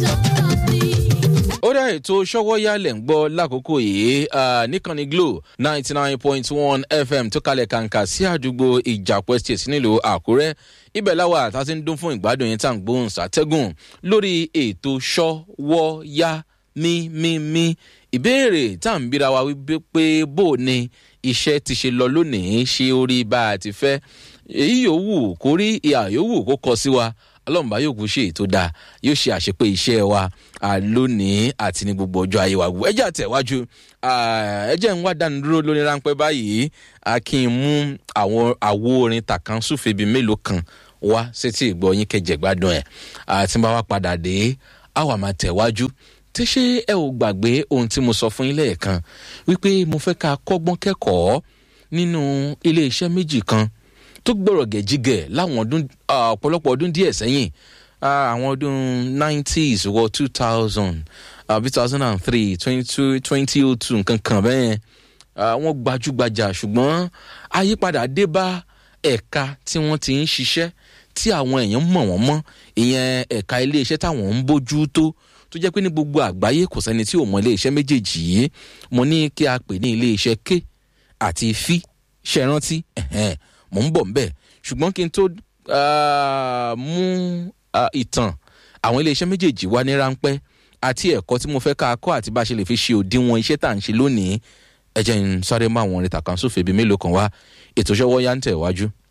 ó dá ètò ṣọwọ́yálẹ̀ ń gbọ́ lákòókò yìí níkànnì glo ninety nine point one fm tó kalẹ̀ kàǹkà sí àdúgbò ìjàpọ̀ estate nílùú àkúrẹ́ ibẹ̀ láwa tá a ti ń dún fún ìgbádùn yẹn tá à ń gbóhùn sátẹ́gùn lórí ètò ṣọwọ́yá mímímí ìbéèrè tá à ń bíra wa wípé pé bó o ní iṣẹ́ ti ṣe lọ lónìí ṣe orí bá a ti fẹ́ èyí yòówù kó rí ìhà yòówù kó kọ sí wa ọlọ́mùbá yóò kú ṣe ètò dáa yóò ṣe àṣepé iṣẹ́ wa lónìí àti ní gbogbo ọjọ́ ayé wa gbogbo ẹjẹ́ àtẹ̀wájú ẹjẹ́ ń wá dánidúró lórí ráńpẹ́ báyìí kí n mú àwọn àwo orin tàkànṣùfẹ́ bíi mélòó kan wá sétí ìgbọ́ yín kẹjẹ gbádùn ẹ̀ àti bá wa padà dé àwa máa tẹ̀wájú tí ṣé ẹ ò gbàgbé ohun tí mo sọ fún yín lẹ́ẹ̀kan wípé mo fẹ́ ká kọ́gbọ́n kẹ́kọ̀ọ́ nínú ilé iṣẹ́ méjì kan tó gbọ́rọ̀ gẹ̀jígẹ̀ láwọn ọdún ọ̀pọ̀lọpọ̀ ọdún díẹ̀ sẹ́yìn àwọn ọdún nineties wọ two thousand àbí two thousand and three twenty oh two nǹkan kan bẹ́ẹ̀ wọ́n gbajúgbajà ṣùgbọ́n àyípadà dé bá ẹ̀ka tí wọ́n ti ń ṣiṣẹ́ tí àwọn èèyàn mọ̀ wọ́n mọ́ ìyẹn ẹ̀ka iléeṣẹ́ táwọn ń bójú tó tó jẹ́ pé ní gbogbo àgbáyé kò sẹ́ni tí ò mọ iléeṣẹ́ méjèèjì yìí mo ní kí a pè ní iléeṣẹ́ k àti fi ṣe rántí mò ń bọ̀ ń bẹ̀ ṣùgbọ́n kí n tó mú ìtàn àwọn iléeṣẹ́ méjèèjì wá ní ráńpẹ́ àti ẹ̀kọ́ tí mo fẹ́ ká kọ́ àti bá a ṣe lè fi ṣe òdiwọ̀n iṣẹ́ tá à ń ṣe lónìí ẹ jẹ́ n sáré mọ́ àwọn orin tàkànṣòfè bíi mélòó kan wá ètò ìṣọwọ́ yá ń tẹ̀ wájú.